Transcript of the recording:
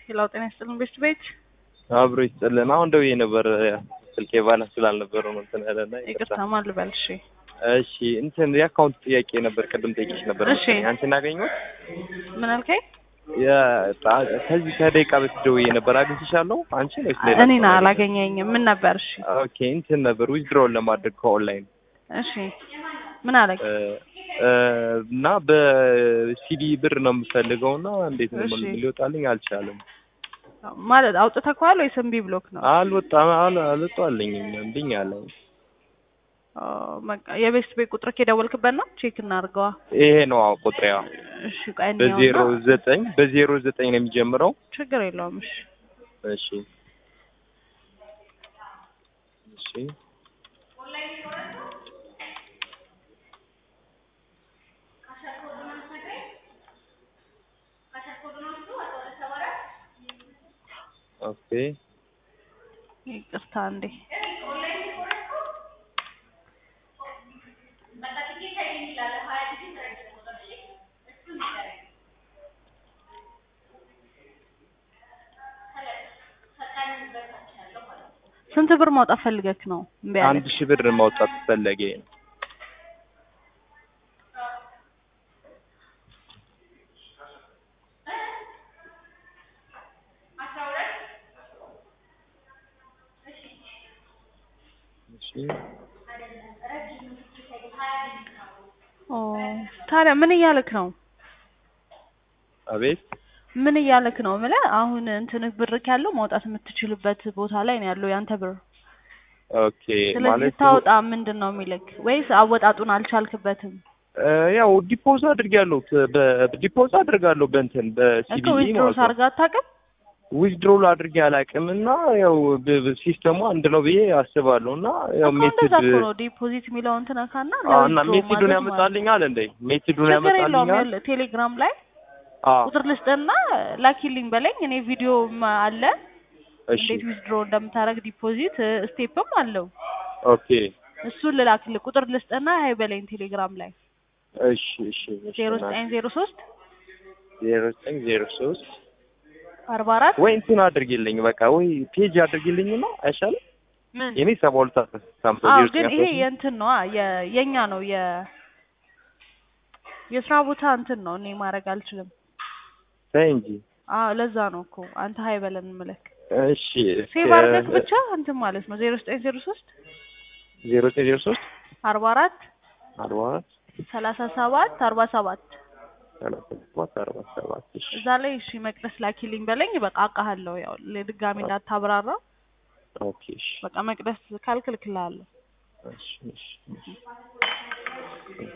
ሌላው ጤና ይስጥልን ቤት ቤት አብሮ ይስጥልን። አሁን ደውዬ ነበር ስልኬ ባላንስ ስላልነበረ ነው እንትን ያለና ይቅርታ ማን ልበል? እሺ እሺ እንትን የአካውንት ጥያቄ ነበር ቅድም ጠይቄሽ ነበር። እሺ። አንቺን አገኘሁት። ምን አልከኝ? ከዚህ ከደቂቃ በፊት ደውዬ ነበር። አግኝቼሻለሁ አንቺ ወይስ ሌላ? እኔን አላገኘኝም። ምን ነበር? እሺ ኦኬ እንትን ነበር ዊዝድሮውን ለማድረግ ከኦንላይን እሺ ምን አለኝ? እና በሲዲ ብር ነው የምፈልገው እና እንዴት ነው እሺ። ሊወጣልኝ አልቻለም። ማለት አውጥተኸዋል ወይስ እምቢ ብሎክ ነው? አልወጣም አል- አልወጣልኝም እምቢኝ አለኝ። ኦ፣ በቃ የቤት ቤት ቁጥር የደወልክበት ነው? ቼክ እናድርገዋ። ይሄ ነው አዎ ቁጥሬዋ እሺ ቆይ በዜሮ እንየውና ዘጠኝ በዜሮ ዘጠኝ ነው የሚጀምረው። ችግር የለውም። እሺ እሺ እሺ ኦኬ ይቅርታ እንዴ ስንት ብር ማውጣት ፈልገክ ነው? እምቢ አለክ? አንድ ሺህ ብር ማውጣት ፈለገ። እሺ ኦ ታዲያ ምን እያለክ ነው? አቤት ምን እያለክ ነው? የምልህ አሁን እንትንህ ብርክ ያለው ማውጣት የምትችልበት ቦታ ላይ ነው ያለው ያንተ ብር። ኦኬ ስለዚህ ማለት ታውጣ ምንድን ነው የሚልክ? ወይስ አወጣጡን አልቻልክበትም? እ፣ ያው ዲፖዝ አድርጋለሁ በዲፖዝ አድርጋለሁ በእንትን እኮ በሲቢኢ ዊዝድሮ ማለት ነው። ሳርጋ አታውቅም? ዊዝድሮል አድርጌ አላውቅም እና ያው ብ- ብ- ሲስተሙ አንድ ነው ብዬ አስባለሁ እና ያው እኮ ሜትድ እንደዛ እኮ ነው ዲፖዚት የሚለውን ትነካና አዎ፣ እና ለዊዝድሮ ሜትዱን ማድረግ ማለት ነው። ያመጣልኛል እንዴ ሜትዱን ችግር የለውም። ያመጣልኛል ይኸውልህ ቴሌግራም ላይ አዎ ቁጥር ልስጥና ላኪልኝ በለኝ። እኔ ቪዲዮም አለ እሺ እንዴት ዊዝድሮ እንደምታደርግ ዲፖዚት ስቴፕም አለው። ኦኬ እሱን ልላክልህ። ቁጥር ልስጥና ሀይ በለኝ ቴሌግራም ላይ እሺ እሺ እሺ ዜሮ ዘጠኝ ዜሮ ሶስት ዜሮ ዘጠኝ ዜሮ ሶስት አርባ አራት ወይ እንትን አድርጊልኝ በቃ ወይ ፔጅ አድርጊልኝ ነው አይሻልም? ምን የኔ ሰባ ሁለት ሳምሶ አዎ ዜሮ ግን ዘጠኝ ይሄ አስራ የእንትን ነው የ- የኛ ነው የ የስራ ቦታ እንትን ነው። እኔ ማድረግ አልችልም። ተይ እንጂ አዎ ለዛ ነው እኮ አንተ ሀይ በለን ምልክ እሺ ሴቭ አድርገህ ብቻ እንትን ማለት ነው ዜሮ ዘጠኝ ዜሮ ሶስት ዜሮ ዘጠኝ ዜሮ ሶስት አርባ አራት አርባ አራት ሰላሳ ሰባት አርባ ሰባት ሰላሳ ሰባት አርባ ሰባት እሺ እዛ ላይ እሺ መቅደስ ላኪልኝ በለኝ። በቃ አውቃለሁ። ያው ለድጋሚ እንዳታብራራ ኦኬ እሺ በቃ መቅደስ ካልክልክላለሁ። እሺ እሺ እሺ